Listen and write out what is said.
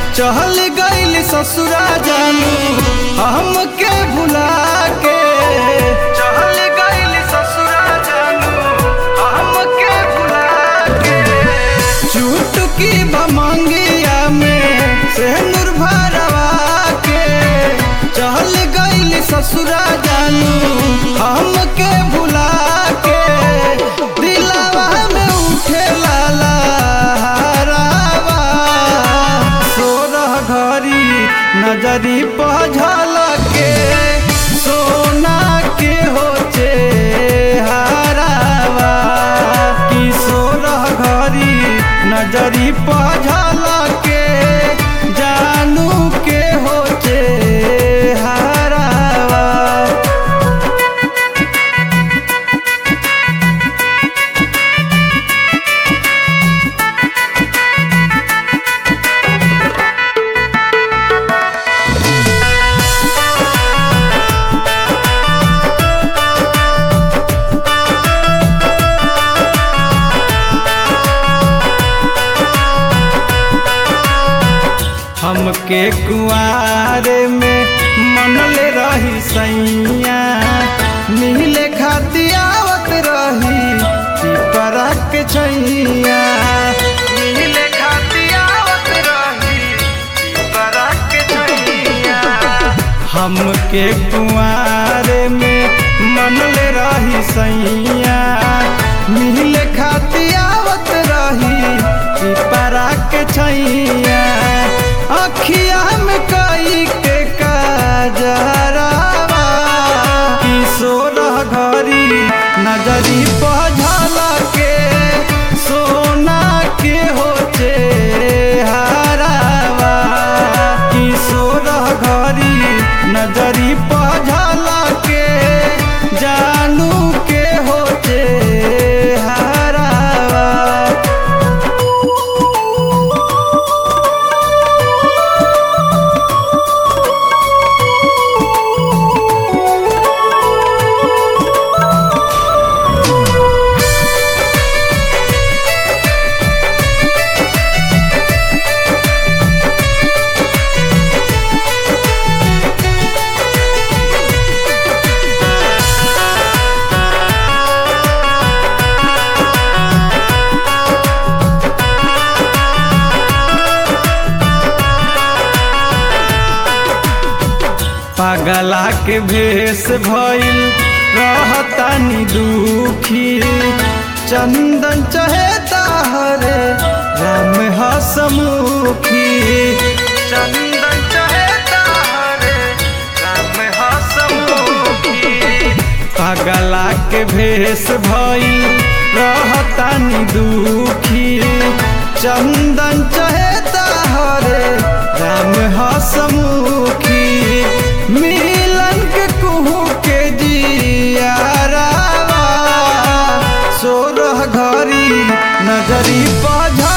चहल गइल ससुरा जानू हमके भुला के चहल गइल ससुरा जानू हमके भुला के चुटकी भमंगिया में सेनुर भरवा के चहल गइल ससुरा जानू हमके भुला के दिलावा में उठे लाला हरावा सोरह घड़ी नजरी पझल के सोना के होचे हरावा कि सोरह घड़ी नजरी पझल के जानू के होचे हरावा हमके कुआरे में मनले रही सैया मिले खाती आवत रही पिपरा के छैया मिले खाती आवत रही पिपरा के छैया हमके कुआरे में मनले रही सैया मिले खाती आवत रही पिपरा के छैया अखिया में कई के काजरावा कि सोलह घड़ी नजरी पझल के सोना के होचे हरावा कि सोलह घड़ी नजरी पझल के जानू के होचे हरावा पागला के भेष भइल रहतानी दुखी चंदन चहेता हरे राम हसमुखी चंदन चहेता हरे राम हसमुखी पागला के भेष भइल रहतानी दुखी चंदन चहेता हरे राम हसमुखी मिलन के कुहू के जियारावा सोरह घड़ी नजरी पझ